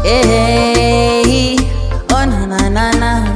Hey, oh na na na na.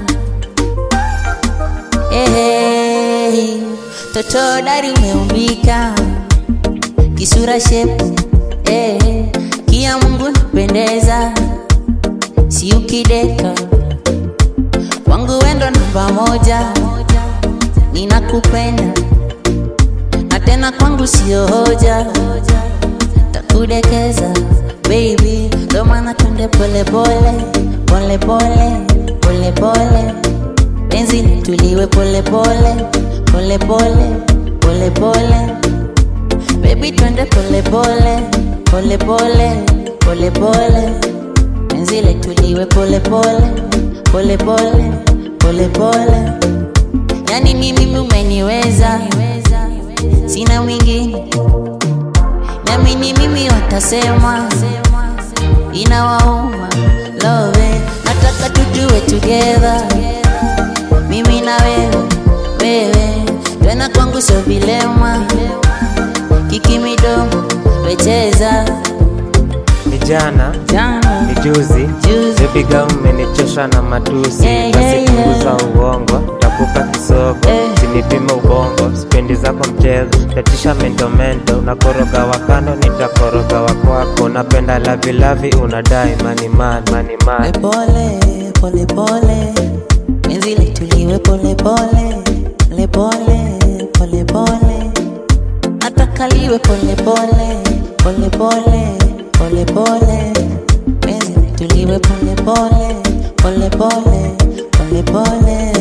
Hey, toto dari umeumbika kisura shepu hey, kia Mungu napendeza, si ukideka wangu wendo namba moja, ninakupenda na tena kwangu sio hoja, takudekeza baby, ndo maana twende pole pole pole pole pole pole, penzi tuliwe pole pole pole pole pole pole, baby twende pole pole pole pole pole pole, penzi letuliwe pole pole pole pole pole pole, yani ni mimi umeniweza, sina mwingine nami ni mimi watasema inawauma love nataka tujue together mimi na wewe wewe tena kwangu sio vilema kiki midomo wecheza Ni jana jana ni juzi Juzi. Baby girl umenichosha na matusi Yeah, yeah, Basi yeah. punguza uongo Takupa kisogo Eh. Sinipime ubongo Sipendi zako mchezo Tatisha mento mento Unakoroga wakando Nitakoroga wakwako Unapenda lavi lavi Unadai money man Money man pole pole pole penzi letuliwe pole pole pole pole pole pole atakaliwe pole pole pole pole pole pole penzi letuliwe pole pole pole pole pole pole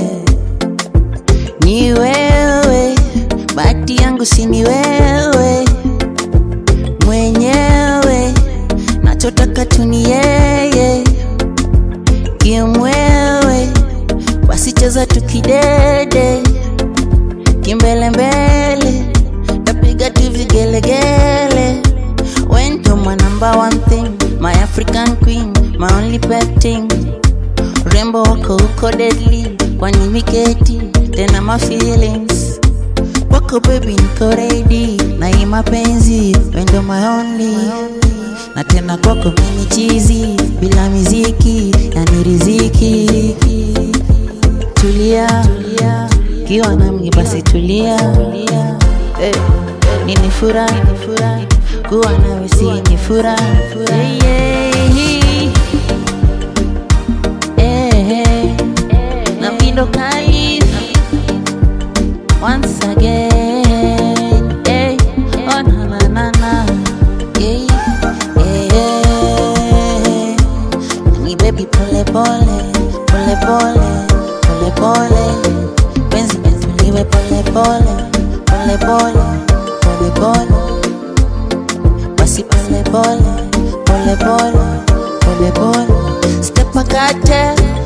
ni wewe bahati yangu si ni wewe mwenyewe nachotaka tu ni yeye kimwewe wasicheza tukidede kimbelembele tapiga tu vigelegele wento my number one thing my african queen my only pet thing rembo wako uko deadly kwani miketi tena my feelings wako baby niko ready na hii mapenzi wendo my only na tena kwako mini chizi bila miziki yani riziki tulia kiwa nami basi tulia Eh, nini furaha kuwa nawe si ni furaha Yeah, yeah. Eh, eh. na mindo kali once again. Hey, oh na na na na, yeah, yeah. Ni baby pole pole, pole pole, pole pole. Penzi tuliwe pole pole, pole pole, pole pole. Basi pole pole, pole pole, pole pole. Step akate,